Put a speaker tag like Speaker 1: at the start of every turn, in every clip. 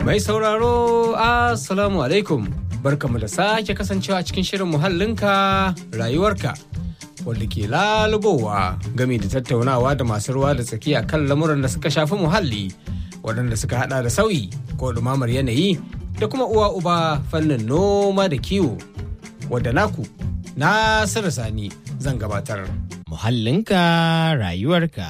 Speaker 1: Mai sauraro Assalamu alaikum barkamu da sake kasancewa cikin shirin muhallinka rayuwarka wanda ke lalubowa game da tattaunawa da masu ruwa da tsaki a kan lamuran da suka shafi muhalli waɗanda suka hada da sauyi ko ɗumamar yanayi da kuma uwa uba fannin noma da kiwo wadda naku Nasiru Sani zan gabatar.
Speaker 2: Muhallinka rayuwarka.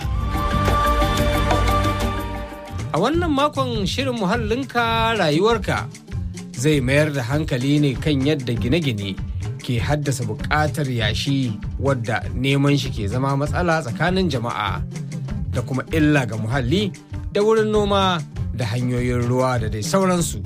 Speaker 1: A wannan makon shirin muhallinka rayuwarka zai mayar da hankali ne kan yadda gine-gine ke haddasa buƙatar yashi wadda neman shi ke zama matsala tsakanin jama'a da kuma illa ga muhalli da wurin noma da hanyoyin ruwa da dai sauransu.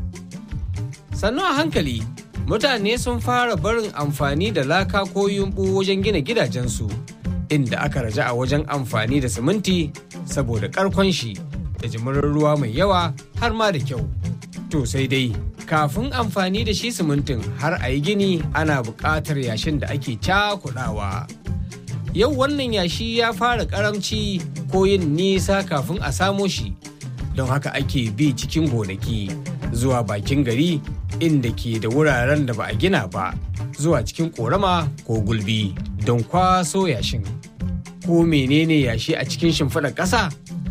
Speaker 1: Sannu a hankali mutane sun fara barin amfani da laka ko yumɓu wajen gina gidajensu inda aka raja a wajen amfani da siminti saboda ƙarkon shi da jimirin ruwa mai yawa har ma da kyau. To sai dai kafin amfani da shi simintin har a yi gini ana buƙatar yashin da ake cakuɗawa. Yau wannan yashi ya fara ƙaramci ko yin nisa kafin a samo shi don haka ake bi cikin gonaki zuwa bakin gari inda ke da wuraren da ba a gina ba zuwa cikin ƙorama ko gulbi don kwaso yashin. Ko menene yashi a cikin shimfiɗar ƙasa?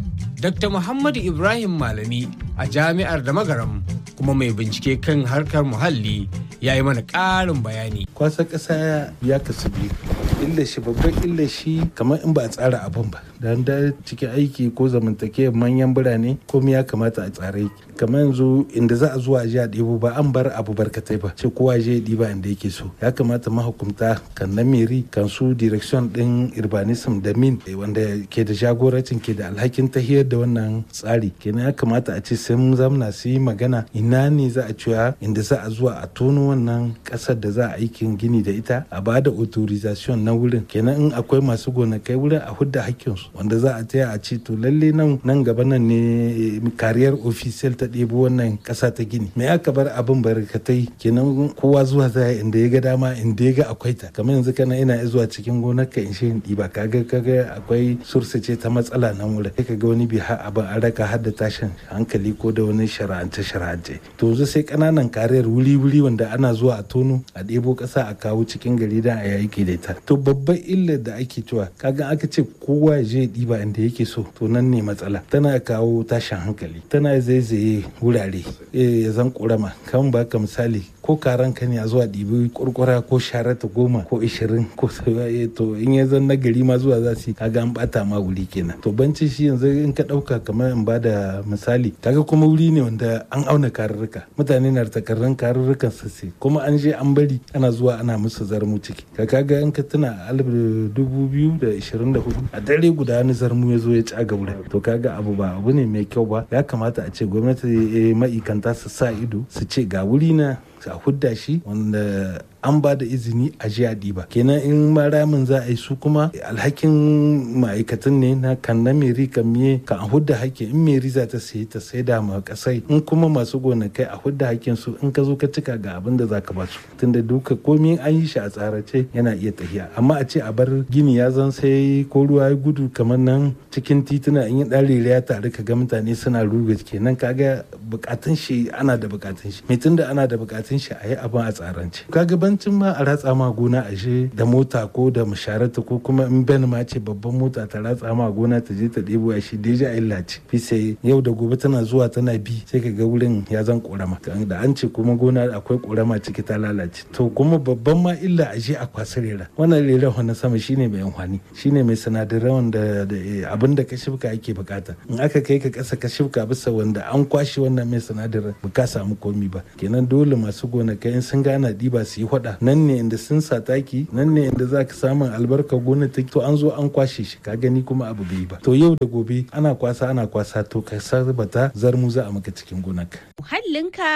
Speaker 1: Dr. Muhammadu Ibrahim Malami a jami'ar da magaram kuma mai bincike kan harkar muhalli ya yi mana ƙarin bayani.
Speaker 3: Kwasa ƙasa ya kasu biyu. illa shi babban illa shi kamar in ba a tsara abin ba da da cikin aiki ko zamantakewar manyan birane komai ya kamata a tsare yake kamar yanzu inda za a zuwa ji a ɗebo ba an bar abu barkatai ba ce kowa je ɗiba inda yake so ya kamata mahukumta kan na meri kan su direction ɗin urbanism da min wanda ke da jagorancin ke da alhakin tahiyar da wannan tsari kenan ya kamata a ce sun zamna su yi magana ina ne za a cewa inda za a zuwa a tono wannan ƙasar da za a aikin gini da ita a ba da authorization na wurin kenan in akwai masu gonakai wurin a hudda hakkinsu wanda za a taya a ce to lalle nan nan gaba nan ne kariyar official ta ɗebo wannan ƙasa ta gini me aka bar abin barkatai kenan kowa zuwa zai inda ya ga dama inda ya ga akwai ta kamar yanzu kana ina zuwa cikin gonar ka in shi in ɗiba kaga kaga akwai sursa ce ta matsala nan wurin sai kaga wani bi har abin an raka har da tashin hankali ko da wani shara'ance shara'ance to yanzu sai ƙananan kariyar wuri wuri wanda ana zuwa a tono a ɗebo ƙasa a kawo cikin gari da a yayi da ita to babban illar da ake cewa kaga aka ce kowa ya je ɗiba inda yake so to nan ne matsala tana kawo tashin hankali tana zaizaye wurare ya zan ƙorama kan baka misali ko karan ka ne a zuwa ɗibi kurkura ko sharata goma ko ishirin ko to in ya zan nagari ma zuwa za su kaga an bata ma wuri kenan to banci shi yanzu in ka ɗauka kamar in bada misali kaga kuma wuri ne wanda an auna karurruka mutane na takarrun karurrukan sassi kuma an je an bari ana zuwa ana musu zarmu ciki ka kaga in ka tuna alif dubu biyu da ishirin da hudu a dare guda wani zarmu ya zo ya caga wurin to kaga abu ba abu ne mai kyau ba ya kamata a ce gwamnati ma'ikanta su sa ido su ce ga wuri na a hudda shi wanda an ba da izini a ji a ɗiba kenan in ma ramin za a yi su kuma alhakin ma'aikatan ne na kan na meri kan miye kan a hudda hakki in meri za ta sayi ta sai da ma kasai in kuma masu gonakai a hudda hakkin su in ka zo ka cika ga abin da za ka ba su tunda duka komai an yi shi a tsarace yana iya tafiya amma a ce a bar gini ya zan sai ko ruwa ya gudu kamar nan cikin tituna in yi ɗan ya tare ka ga mutane suna ruga kenan kaga bukatun shi ana da bukatun shi mai tunda ana da bukatun shi a yi abin a tsarance kaga bancin ma a ratsa ma gona a je da mota ko da musharata ko kuma in ben ma ce babban mota ta ratsa ma gona ta je ta ɗebo ya shi deja illa ce fi sai yau da gobe tana zuwa tana bi sai ka ga wurin ya zan korama da an ce kuma gona akwai korama ciki ta lalace to kuma babban ma illa a je a kwasa rera wannan rera na sama shine mai amfani shine mai sinadarai wanda abin da ka shifka ake bukata in aka kai ka kasa ka shifka bisa wanda an kwashe wannan mai sinadarin ba ka samu komi ba kenan dole masu gonakai in sun gana diba su yi hwada nan ne inda sun sa taki nan ne inda za ka samun albarka gona ta to an zo an kwashe shi ka gani kuma abu bai ba to yau da gobe ana kwasa ana kwasa to ka sarbata zarmu za a maka cikin gonaka
Speaker 4: muhallinka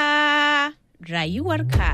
Speaker 4: rayuwarka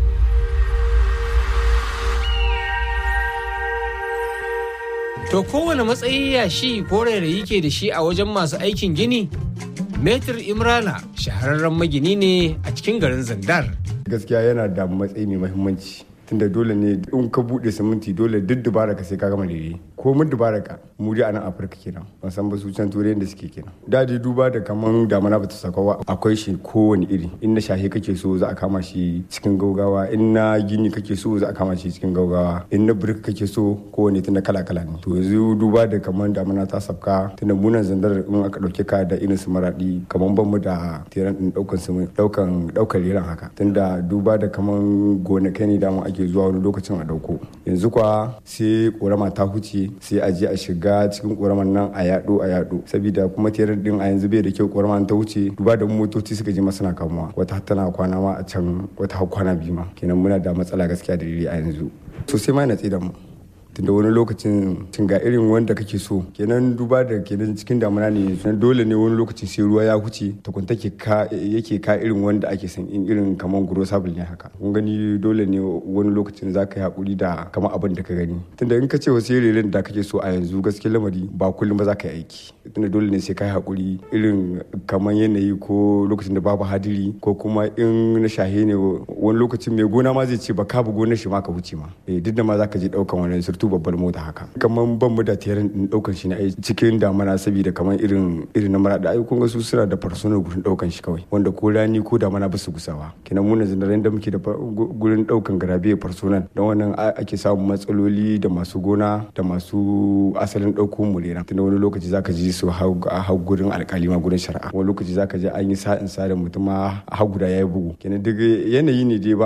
Speaker 1: To kowane matsayi yashi ko rairayi ke da shi a wajen masu aikin gini? Metir Imrana shahararren magini ne a cikin garin Zandar.
Speaker 5: Gaskiya yana da matsayi mai mahimmanci. tunda dole ne in ka bude siminti dole duk dubara ka sai ka gama daidai ko mun dubara ka mu dai a nan afirka kenan ban san ba su can turai da suke kenan da dai duba da kaman damana bata saka ba akwai shi kowane iri in na shahe kake so za a kama shi cikin gaugawa in na gini kake so za a kama shi cikin gaugawa in na birka kake so kowane tunda kala kala ne to yanzu duba da kaman damana ta sabka tunda munan zandar in aka dauke ka da irin su maradi kaman ban mu da tiran din daukan su daukan daukar liran haka tunda duba da kaman gonakai ne dama ake zuwa wani lokacin a dauko yanzu kwa sai korama ta huce sai a je a shiga cikin koraman nan a yado a yado saboda kuma tiran din a yanzu bai da kyau koraman ta wuce duba da motoci suka je masana kamuwa wata tana kwana ma a can wata har kwana biyu ma kenan muna da matsala gaskiya da a yanzu sosai ma na tsaye da mu tunda wani lokacin cin ga irin wanda kake so kenan duba da kenan cikin damuna ne nan dole ne wani lokacin sai ruwa ya huce takunta ke ka yake ka irin wanda ake san in irin kaman guro sabul ne haka kun gani dole ne wani lokacin za ka yi hakuri da kamar abin da ka gani tunda in ka ce wasu irin da kake so a yanzu gaskiya lamari ba kullum ba za ka yi aiki tunda dole ne sai ka yi hakuri irin kamar yanayi ko lokacin da babu hadiri ko kuma in na shahe ne wani lokacin mai gona ma zai ce ba ka bu gonar shi ma ka wuce ma duk da ma za ka je daukan wani surtu babbar mota haka kamar ban mu da tiyarin din daukan shi ne cikin damana saboda kamar irin irin na mara da ai kun ga su suna da farsunan gurin daukan shi kawai wanda ko rani ko damana ba su gusawa kenan mu na da muke da gurin daukan garabe farsunan don wannan ake samun matsaloli da masu gona da masu asalin dauko mulera tunda wani lokaci zaka ji su hau gurin alkali ma gurin shari'a wani lokaci zaka ji an yi sa'in sa da mutum ma har guda yayi bugu kenan duk yanayi ne dai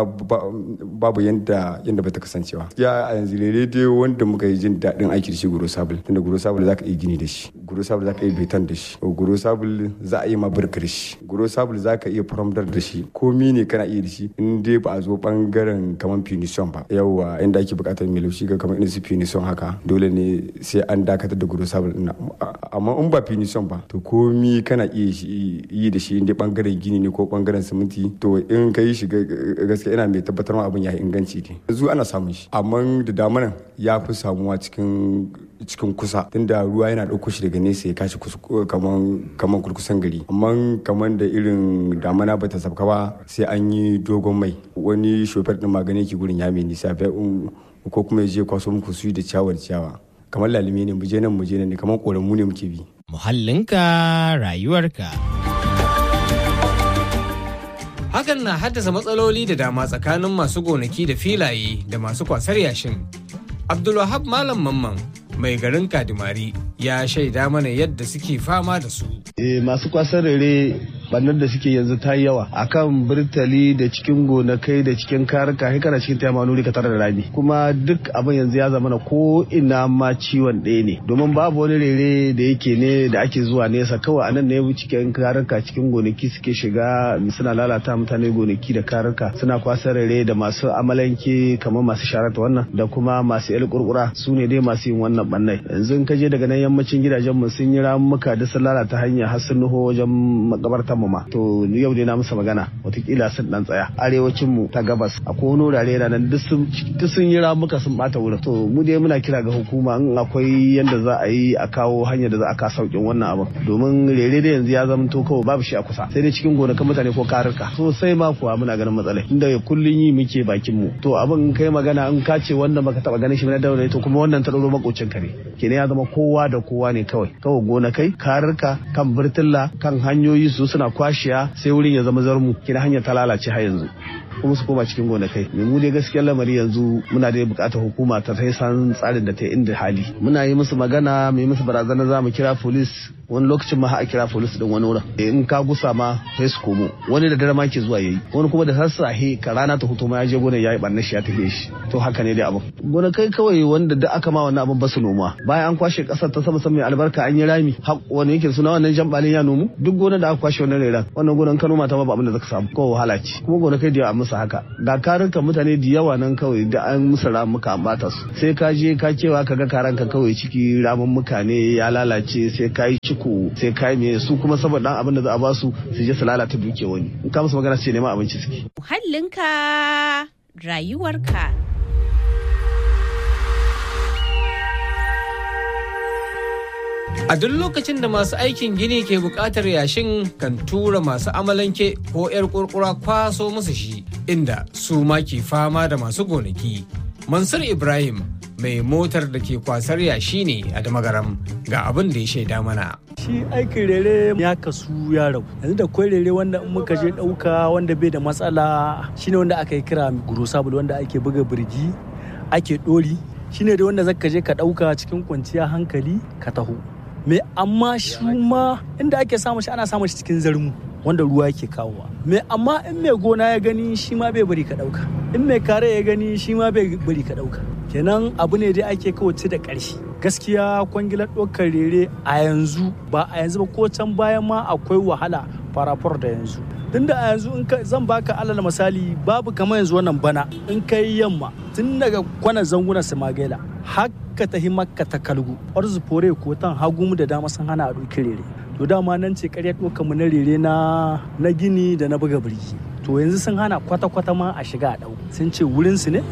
Speaker 5: babu yanda yanda bata kasancewa ya a yanzu rere dai wanda muka yi jin daɗin aiki da shi guro sabul tunda guro sabul za ka iya gini da shi guro sabul za ka iya beton da shi guro sabul za a yi ma burka da shi guro sabul za ka iya faramdar da shi komi ne kana iya da shi in dai ba a zo bangaren kamar punition ba yawwa inda ake buƙatar mai laushi ga kamar irin su punition haka dole ne sai an dakatar da guro sabul ɗin amma in ba punition ba to komi kana iya yi da shi in dai bangaren gini ne ko bangaren siminti to in ka yi shi gaskiya ina mai tabbatar ma abin ya inganci ne yanzu ana samun shi amma da damanan ya fi samuwa cikin cikin kusa tunda ruwa yana ɗauko shi daga nesa ya kashi kaman kaman kurkusan gari amma kaman da irin damana ba ta sabka ba sai an yi dogon mai wani shofar din magani ke gurin ya mai nisa ko kuma ya je kwaso muku su da ciyawar ciyawa kamar lalime ne muje nan muje nan ne kamar koramu ne muke bi
Speaker 2: muhallinka rayuwarka
Speaker 1: hakan na haddasa matsaloli da dama tsakanin masu gonaki da filaye da masu kwasar yashin abdulwahab malam mamman mai garin kadimari ya shaida mana yadda suke fama da su
Speaker 6: e, masu kwasar rere bannar da suke yanzu ta yi yawa akan birtali da cikin gonakai da cikin karika kai kana cikin tayama nuri ka tare da rami kuma duk abin yanzu ya zama na ko ina ma ciwon ɗaya ne domin babu wani rere da yake ne da ake zuwa nesa kawai a nan ne cikin karika cikin gonaki suke shiga suna lalata mutane gonaki da karika suna kwasar rere da masu amalanke kamar masu sharata wannan da kuma masu yar kurkura su ne dai masu yin wannan bannai yanzu ka je daga nan yammacin gidajen mu sun yi ramuka da sun lalata hanya har sun nuho wajen makabartar mu ma to yau dai na musu magana watakila sun dan tsaya arewacin mu ta gabas akwai wani wurare na nan duk sun yi ramuka sun bata wurin to mu dai muna kira ga hukuma in akwai yanda za a yi a kawo hanyar da za a ka saukin wannan abin domin rere da yanzu ya zama to kawai babu shi a kusa sai dai cikin gonakan mutane ko karurka sosai ma kuwa muna ganin matsalai inda kullun yi muke bakin mu to abin kai magana in ka ce wanda baka taba ganin shi na daure to kuma wannan ta dauro makocin ka ne kenan ya zama kowa da kowa ne kawai kawai gonakai karurka kan birtilla kan hanyoyi su suna kwashiya sai wurin ya zama zarmu kina hanyar ta lalace har yanzu kuma su koma cikin gonakai me mu dai gaskiyar lamari yanzu muna da bukatar hukuma ta sai san tsarin da ta inda hali muna yi musu magana mu yi musu barazana za mu kira polis wani lokacin ma a kira polis din wani wurin in ka gusa ma sai su komo wani da dare ma ke zuwa yayi wani kuma da sassahe ka rana ta hutu ma ya je gonar yayi barna shi ya tafi shi to haka ne dai abin gonakai kawai wanda da aka ma wannan abin ba su noma bayan an kwashe kasar ta sama sama mai albarka an yi rami wani yake suna wannan jambalin ya nomu duk gonar da aka kwashe wannan reran wannan gonar ka noma ta ma ba abin da zaka samu ko wahala ce kuma gonakai da musu haka ga karinka mutane da yawa nan kawai da an musu ramuka an bata su sai ka je ka kewa ka ga karanka kawai ciki ramin mukane ya lalace sai ka yi ciko sai ka yi me su kuma saboda dan abin da za a ba su su je su lalata duke wani in ka musu magana ce neman abinci suke
Speaker 4: muhallinka rayuwarka
Speaker 1: A duk lokacin da masu aikin gini ke buƙatar yashin kan tura masu amalanke ko 'yar kurkura kwaso musu shi inda su ma ke fama da masu gonaki. Mansur Ibrahim mai motar da ke kwasar yashi ne a damagaram ga abin da ya shaida mana.
Speaker 7: shi aikin rere ya kasu ya rabu yanzu da kwai rere wanda in muka je ɗauka wanda bai da matsala shine wanda aka yi kira gurusabul wanda ake buga birgi ake ɗori shine da wanda zaka je ka ɗauka cikin kwanciya hankali ka taho me amma shi ma inda ake samun shi ana samun shi cikin zarmu wanda ruwa yake kawowa me amma in mai gona ya gani shi ma bai bari ka ɗauka in mai kare ya gani shi ma bai bari ka ɗauka kenan abu ne dai ake kawace da ƙarshe gaskiya kwangilar ɗaukar rere a yanzu ba a yanzu ba ko can bayan ma akwai wahala farafar da yanzu tunda a yanzu in ka zan baka alal misali babu kamar yanzu wannan bana in kai yamma tun daga kwana zanguna samagela haka ta makka ta kalgu arzu fore ko tan hagu da dama sun hana a ɗauki rere to dama nan ce ƙarya ɗaukar mu na rere na na gini da na buga birki to yanzu sun hana kwata-kwata ma a shiga a ɗau sun ce wurinsu ne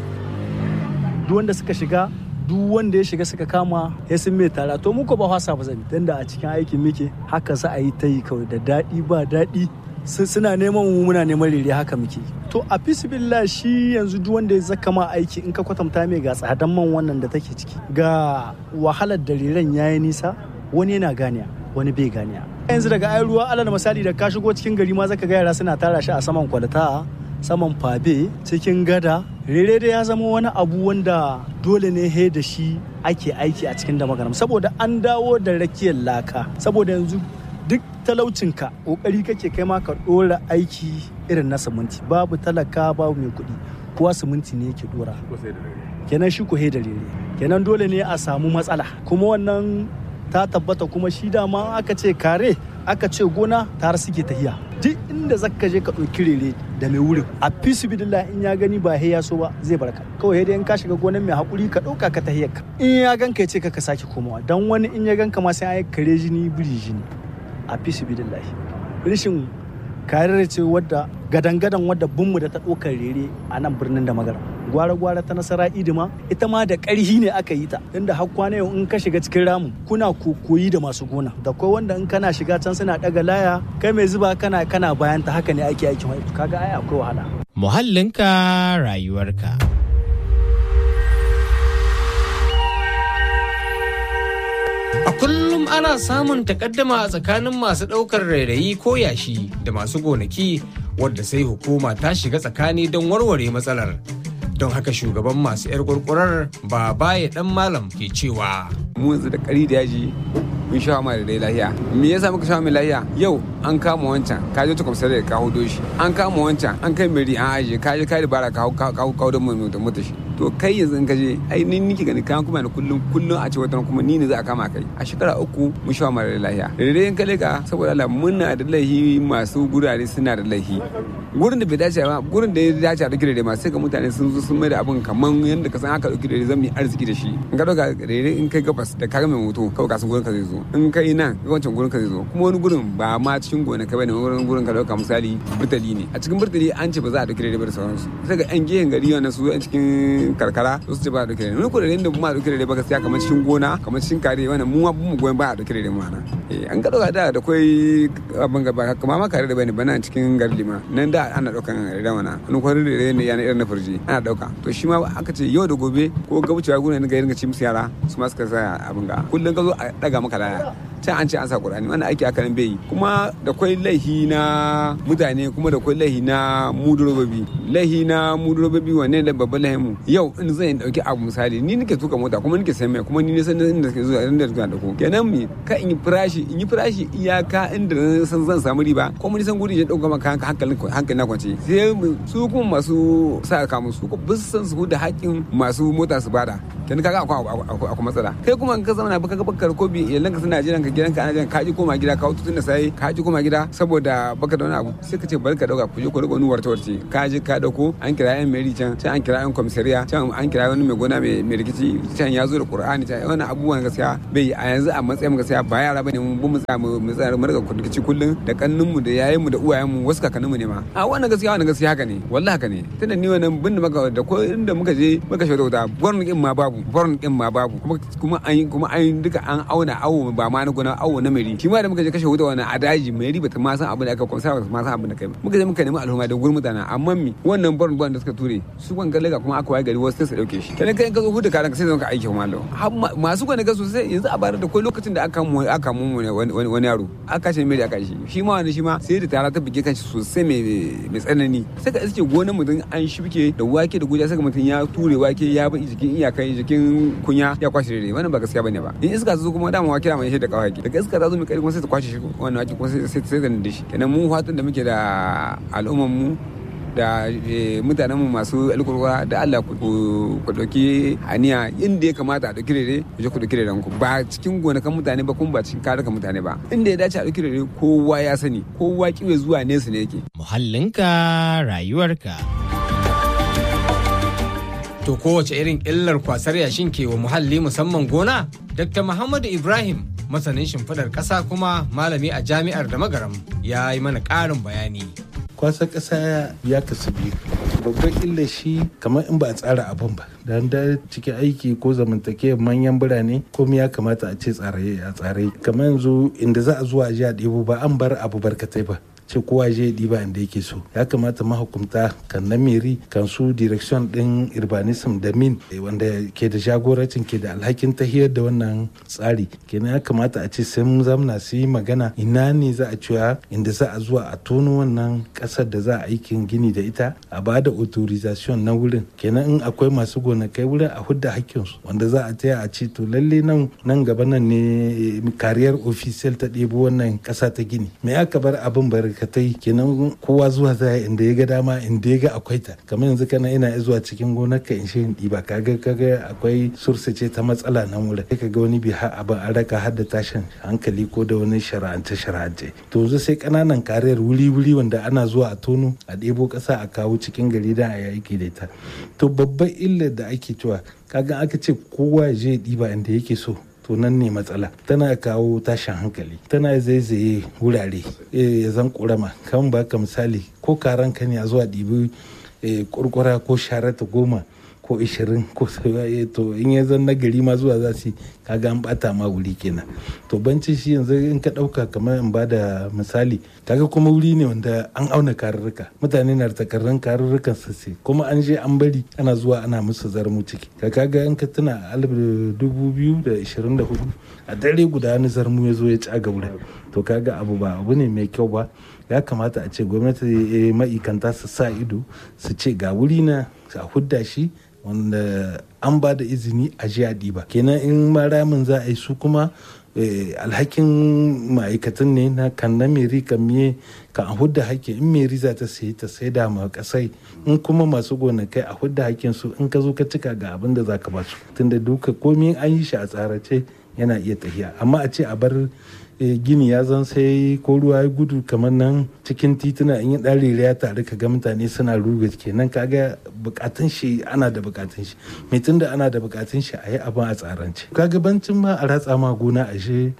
Speaker 7: duk wanda suka shiga duk wanda ya shiga suka kama ya sun mai tara to muku ba hasa ba zan tunda a cikin aikin muke haka za a yi ta yi kawai da daɗi ba daɗi suna neman mu muna neman rere haka muke to a fisibillah shi yanzu duk wanda ya zaka ma aiki in ka kwatanta mai ga tsadan man wannan da take ciki ga wahalar da reren yayi nisa wani yana ganiya wani bai ganiya yanzu daga ai ruwa alal misali da ka shigo cikin gari ma zaka ga yara suna tara shi a saman kwalta saman fabe cikin gada rere da ya zama wani abu wanda dole ne he da shi ake aiki a cikin da magaram saboda an dawo da rakiyar laka saboda yanzu duk talaucinka kokari kake kai ma ka dora aiki irin na siminti babu talaka babu mai kuɗi kowa siminti ne yake dora kenan shi ko he da rere kenan dole ne a samu matsala kuma wannan ta tabbata kuma shi dama aka ce kare aka ce gona tare suke tahiya duk inda zaka je ka ɗauki rere da mai wurin a fisibidillah in ya gani ba ya so ba zai barka kawai dai in ka shiga gonan mai hakuri ka ɗauka ka tahiyar ka in ya ganka ya ce ka sake komawa dan wani in ya ganka ma sai an kare jini biri jini a fisibidillah rishin kariyar ce wadda gadan-gadan wadda bunmu da ta ɗaukar rere a nan birnin da magara gwara-gwara ta nasara idima ita ma da ƙarhi ne aka yi ta inda har kwana yau in ka shiga cikin ramin kuna koyi da masu gona da kai wanda in kana shiga can suna ɗaga laya kai mai zuba kana kana bayan ta haka ne ake aikin haifu kaga ai akwai wahala
Speaker 2: Muhallinka rayuwarka.
Speaker 1: A kullum ana samun takaddama a tsakanin masu ɗaukar rairayi ko yashi da masu gonaki wadda sai hukuma ta shiga tsakani don warware matsalar. Don haka shugaban masu 'yar kurkurar ba baya dan malam ke cewa.
Speaker 8: mu yanzu da kari da yaji mun sha ma da dai lahiya me yasa muka sha mai lahiya yau an kama wancan ka je ta kwamsar da ka hudo shi an kama wancan an kai mai an aje ka je ka da bara ka kawo da mu da mutu shi to kai yanzu in ka je ai ni nike gani kan kuma ni kullum kullum a ce wata kuma ni ne za a kama kai a shekara uku mun sha ma da lahiya da dai in ka leka saboda Allah muna da laihi masu gurare suna da laihi gurin da bai dace ba gurin da ya dace a dauki da ma sai ga mutane sun zo sun mai da abin kaman yadda ka san aka dauki da zan yi arziki da shi in ka dauka rere in kai gabas da kaga mai moto kawai ka san gurin ka zai zo in kai nan ga wancan gurin ka zai zo kuma wani gurin ba ma cikin gona ka bane wani gurin ka dauka misali burtali ne a cikin burtali an ce ba za a dauki rere ba da sauransu sai ga yan gehen gari wannan su yan cikin karkara su ce ba a dauki rere wani kudaden da kuma a dauki rere ba gaskiya kamar cikin gona kamar cikin kare wannan mu ma mu goyon ba a dauki rere ma na an ka dauka da da kai abin gaba kamar ma kare da bane bana cikin gari lima nan da ana daukan rere mana wani kwarin rere ne yana irin na farji ana dauka to shi ma aka ce yau da gobe ko gabucewa gona ne ga irin ci musu yara su ma suka sa abin ga kullum ka zo a daga maka laya can an ce an sa qur'ani wannan aiki aka nan bai yi kuma da kwai laihi na mutane kuma da kwai laihi na mudurobobi laihi na mudurobobi wanne da babban laihin mu yau in zan dauki abu misali ni nake tuka mota kuma nake sayan mai kuma ni ne san inda ke zuwa inda zuwa da ku kenan mi ka in yi farashi in yi farashi iyaka inda na san zan samu riba ko mun san guri ya dauka maka hankalin hankalin na kwance sai su kuma masu sa ka musu ko bisu san su da haƙin masu mota su bada kenan kaga akwai matsala kai kuma ka zama na baka bakar ko bi yallan ka suna jiran ka gidanka ana jiran ka ji koma gida ka hutu tun da sai ka ji koma gida saboda baka da wani abu sai ka ce bari ka dauka ku je ku riga wani warta warce ka je ka dauko an kira yan meri can can an kira yan komisariya can an kira wani mai gona mai rikici can ya zo da qur'ani can wannan abubuwan gaskiya bai a yanzu a matsayin gaskiya ba yara bane mun mu tsaya mu tsaya mu riga rikici kullun da kannun mu da yayin mu da uwayen mu wasu kakannin mu ne ma a wannan gaskiya wannan gaskiya haka ne wallahi haka ne tunda ni wannan bin da maka da ko inda muka je muka shaida wuta gwarnin din ma babu gwarnin din ma babu kuma kuma an kuma an duka an auna awo ba ma na gona na awo na meri shi ma da muka je kashe wuta wannan a daji meri bata ma san abin da aka kwamsa ba ma san abin da kai ba muka je muka nemi al'umma da gurin mutane amma mi wannan barin barin da suka ture su ban galega kuma aka waye gari wasu sai su dauke shi kenan kai ka zo huda karan sai zan ka aiki kuma masu gane gasu sai yanzu a bara da kai lokacin da aka mu aka mu wani yaro aka kashe meri aka shi shi ma wani shi ma sai da tara ta bige kanshi sosai mai mai tsanani sai ka iske gonan mutum an shibke da wake da guja sai mutum ya ture wake ya bi jikin iyakai jikin kunya ya kwashe rere wannan ba gaskiya bane ba in iska ta zo kuma dama wake da mai shi da kawai daga iska ta zo mai kai kuma sai ta kwashe shi wannan wake kuma sai sai da shi kenan mu fatan da muke da al'umman mu da mutanen mu masu alkurwa da Allah ku dauki haniya inda ya kamata a dauki rere ku je ku dauki reren ku ba cikin gonakan mutane ba kuma ba cikin karukan mutane ba inda ya dace a dauki rere kowa ya sani kowa kiwe zuwa nesa ne yake
Speaker 2: Muhallinka rayuwarka.
Speaker 1: To kowace irin illar kwasar yashin ke wa muhalli musamman gona? Dr. Muhammadu Ibrahim masanin shimfiɗar ƙasa kuma malami a jami'ar da magaram ya yi mana ƙarin bayani.
Speaker 3: kwasa ƙasa ya kasu biyu babban illa shi kamar in ba a tsara abin ba da da cikin aiki ko zamantakewar manyan birane komai ya kamata a ce tsare a tsare kamar yanzu inda za a zuwa a ji a ɗebo ba an bar abu barkatai ba ce kowa je ɗiba inda yake so ya kamata mahukumta kan na meri kan su direction ɗin urbanism da min wanda ke da jagorancin ke da alhakin tahiyar da wannan tsari kenan ya kamata a ce sun zamna su yi magana ina ne za a cewa inda za a zuwa a tono wannan ƙasar da za a aikin gini da ita a ba da authorization na wurin kenan in akwai masu gonakai wurin a hudda hakkinsu wanda za a taya a ce to lalle nan nan gaba nan ne kariyar official ta ɗebo wannan ƙasa ta gini me aka bar abin bar barkatai kenan kowa zuwa za inda ya ga dama inda ya ga akwai ta kamar yanzu kana ina zuwa cikin gonar ka in shirin ɗiba kaga kaga akwai sursa ce ta matsala nan wurin sai kaga wani bi har abin an raka har da tashin hankali ko da wani shara'ance shara'ance to yanzu sai kananan kariyar wuri wuri wanda ana zuwa a tono a ɗebo ƙasa a kawo cikin gari da a yaki da ita to babban illar da ake cewa kaga aka ce kowa ya je ɗiba inda yake so to nan ne matsala tana kawo tashin hankali tana zaizaye wurare ya zan kurama kan baka misali ko karan ka ne a zuwa ɗibi kurkura ko sharata goma ko ishirin ko to in ya zan nagari ma zuwa za su kaga an bata ma wuri kenan to banci shi yanzu in ka dauka kamar in bada misali kaga kuma wuri ne wanda an auna karurruka mutane na takarrun karurrukan sassi kuma an je an bari ana zuwa ana musu zarmu ciki ka kaga in ka tuna alif dubu biyu da ishirin da hudu a dare guda wani zarmu ya zo ya caga wurin to kaga abu ba abu ne mai kyau ba ya kamata a ce gwamnati ma'aikanta su sa ido su ce ga wuri na a hudda shi wanda an ba da izini a ji a ɗiba kenan in ma ramin za a yi su kuma alhakin ma'aikatan ne na kan na meri kan miye kan a hudda hakkin in meri za ta sayi ta sai da ma kasai in kuma masu gonakai a hudda hakkin su in ka zo ka cika ga abin da za ka ba su tunda duka komi an yi shi a tsarace yana iya tafiya amma a ce a bar gini ya zan sai ko ruwa ya gudu kamar nan cikin tituna in yi ɗarire ya tare ka ga mutane suna ruga kenan kaga bukatun shi ana da bukatun shi mai tunda ana da bukatun shi a yi abin a tsarance kaga bancin ma a ratsa ma gona a shi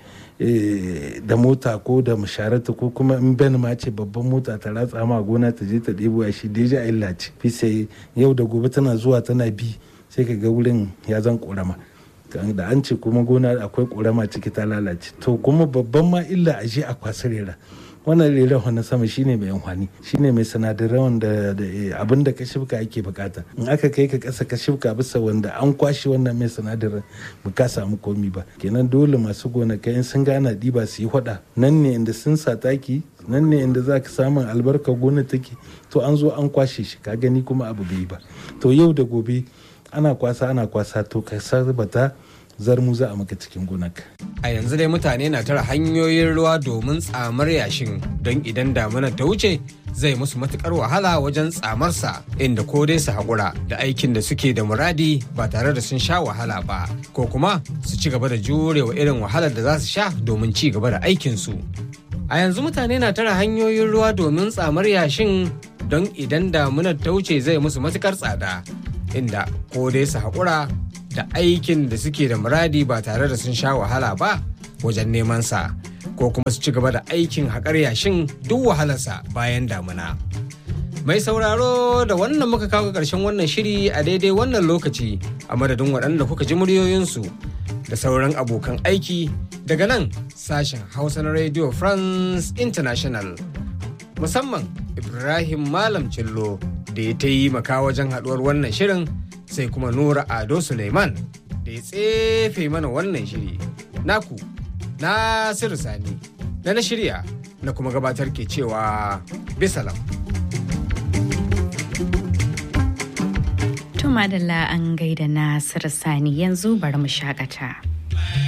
Speaker 3: da mota ko da masharata ko kuma in ben ma ce babban mota ta ratsa ma gona ta je ta ɗebo a shi deja illa ce fi sai yau da gobe tana zuwa tana bi sai ka ga wurin ya zan ƙorama da an ce kuma gona akwai ƙorama ciki ta lalace to kuma babban ma illa a je a kwasa rera wannan reren na sama shine mai amfani shine mai sinadarai wanda abin da ka shifka ake bukata in aka kai ka kasa ka shifka bisa wanda an kwashe wannan mai sinadarin ba ka samu komi ba kenan dole masu gonakai in sun gana diba su yi hada nan ne inda sun sa taki nan ne inda za ka samun albarka gona take to an zo an kwashe shi ka gani kuma abu bai ba to yau da gobe ana kwasa ana kwasa to ka sarbata zarmu za a maka cikin gonaka.
Speaker 1: A yanzu dai mutane na tara hanyoyin ruwa domin tsamar yashin don idan damuna ta wuce zai musu matukar wahala wajen tsamarsa inda ko dai su haƙura da aikin da suke da muradi ba tare da sun sha wahala ba ko kuma su ci gaba da jurewa irin wahalar da za su sha domin ci gaba da aikinsu. A yanzu mutane na tara hanyoyin ruwa domin tsamar yashin don idan damunar ta wuce zai musu matukar tsada inda ko dai su haƙura da aikin da suke da muradi ba tare da sun sha wahala ba wajen neman sa ko kuma su ci gaba da aikin haƙar yashin duk wahalarsa bayan damuna. Mai sauraro da wannan muka kawo ƙarshen wannan shiri a daidai wannan lokaci a madadin waɗanda kuka ji muryoyinsu da sauran abokan aiki Daga nan sashen Hausa na Radio France International musamman Ibrahim Malam Cillo da ya ta yi maka wajen haɗuwar wannan shirin sai kuma Nura Ado Suleiman da ya tsefe mana wannan shiri. Naku, Nasiru Sani, da na shirya na kuma gabatar ke cewa bisalam.
Speaker 9: To madalla an gaida Nasiru Sani yanzu bari mu shakata.